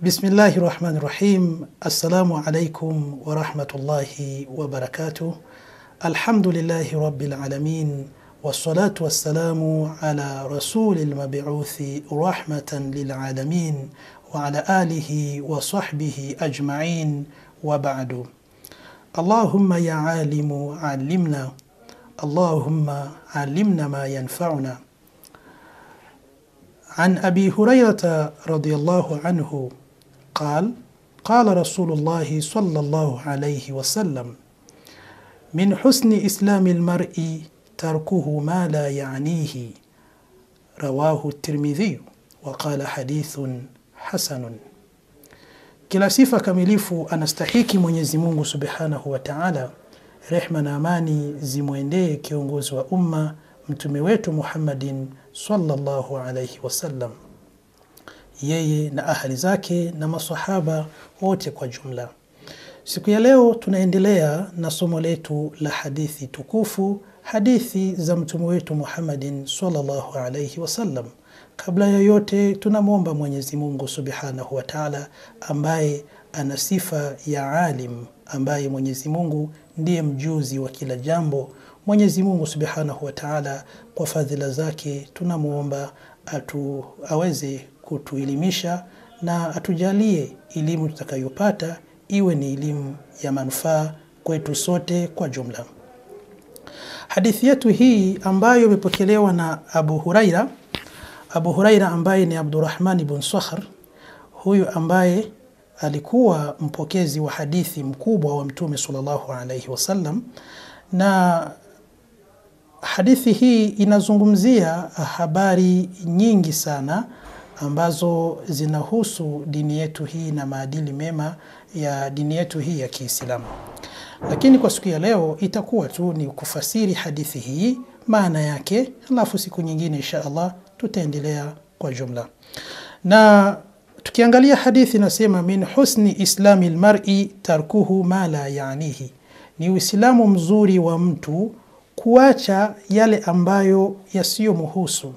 Bismillahi rahmani rahim. Assalamu alaikum warahmatullahi wabarakatuh. Alhamdulillahi rabbil alamin wassalatu wassalamu ala rasuli lmabiuthi rahmatan lilalamin wa ala alihi wa sahbihi ajmain wa ba'du. Allahumma ya alimu allimna, Allahumma allimna ma yanfauna. عن أبي هريرة رضي الله عنه قال قال رسول الله صلى الله عليه وسلم من حسن إسلام المرء تركه ما لا يعنيه رواه الترمذي وقال حديث حسن kila sifa kamilifu anastahiki Mwenyezi Mungu Subhanahu wa Ta'ala, rehma na amani zimwendee kiongozi wa umma mtume wetu Muhammadin sallallahu alayhi wasallam, yeye na ahali zake na masahaba wote kwa jumla. Siku ya leo tunaendelea na somo letu la hadithi tukufu, hadithi za mtume wetu Muhammadin sallallahu alayhi wasallam. Kabla ya yote, tunamwomba Mwenyezi Mungu Subhanahu wa Ta'ala ambaye ana sifa ya alim, ambaye Mwenyezi Mungu ndiye mjuzi wa kila jambo. Mwenyezi Mungu Subhanahu wa Ta'ala kwa fadhila zake tunamwomba atu aweze kutuelimisha na atujalie elimu tutakayopata iwe ni elimu ya manufaa kwetu sote kwa jumla. Hadithi yetu hii ambayo imepokelewa na Abu Huraira, Abu Huraira ambaye ni Abdurrahman ibn Sakhr, huyu ambaye alikuwa mpokezi wa hadithi mkubwa wa Mtume sallallahu alaihi wasallam na hadithi hii inazungumzia habari nyingi sana ambazo zinahusu dini yetu hii na maadili mema ya dini yetu hii ya Kiislamu. Lakini kwa siku ya leo itakuwa tu ni kufasiri hadithi hii maana yake, alafu siku nyingine insha Allah tutaendelea kwa jumla. Na tukiangalia hadithi inasema, min husni islami lmari tarkuhu ma la yanihi, ni Uislamu mzuri wa mtu kuacha yale ambayo yasiyomhusu.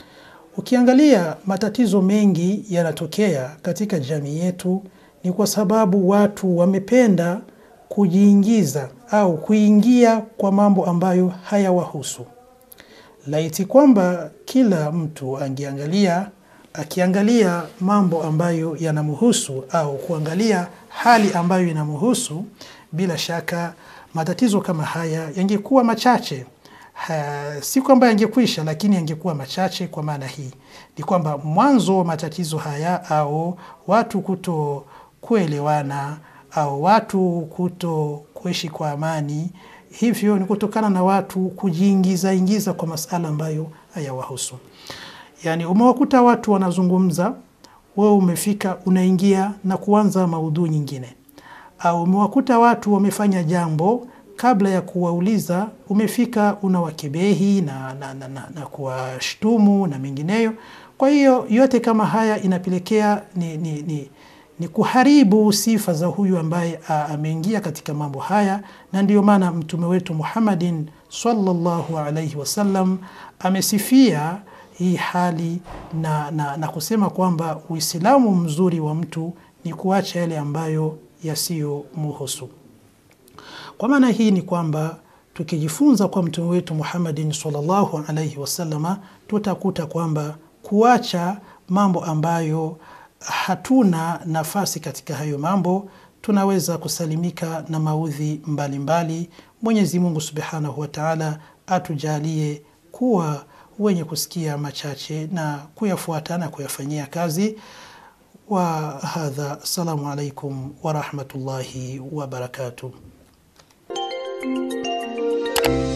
Ukiangalia matatizo mengi yanatokea katika jamii yetu ni kwa sababu watu wamependa kujiingiza au kuingia kwa mambo ambayo hayawahusu. Laiti kwamba kila mtu angeangalia akiangalia mambo ambayo yanamhusu au kuangalia hali ambayo inamhusu, bila shaka matatizo kama haya yangekuwa machache. Ha, si kwamba yangekwisha, lakini yangekuwa machache. Kwa maana hii ni kwamba mwanzo wa matatizo haya au watu kuto kuelewana au watu kuto kuishi kwa amani, hivyo ni kutokana na watu kujiingiza ingiza kwa masala ambayo hayawahusu. Yani umewakuta watu wanazungumza, wewe umefika unaingia na kuanza maudhui nyingine au umewakuta watu wamefanya jambo, kabla ya kuwauliza umefika unawakebehi na, na, na, na, na kuwashtumu na mengineyo. Kwa hiyo yote kama haya inapelekea ni, ni, ni, ni kuharibu sifa za huyu ambaye ameingia katika mambo haya, na ndiyo maana mtume wetu Muhammadin sallallahu alaihi wasallam amesifia hii hali na, na, na kusema kwamba Uislamu mzuri wa mtu ni kuacha yale ambayo yasiyomuhusu. Kwa maana hii ni kwamba tukijifunza kwa mtume wetu Muhammadin sallallahu alaihi wasallama, tutakuta kwamba kuacha mambo ambayo hatuna nafasi katika hayo mambo, tunaweza kusalimika na maudhi mbalimbali. Mwenyezi Mungu subhanahu wa taala atujalie kuwa wenye kusikia machache na kuyafuata na kuyafanyia kazi. wa hadha, assalamu alaikum warahmatullahi wabarakatuh.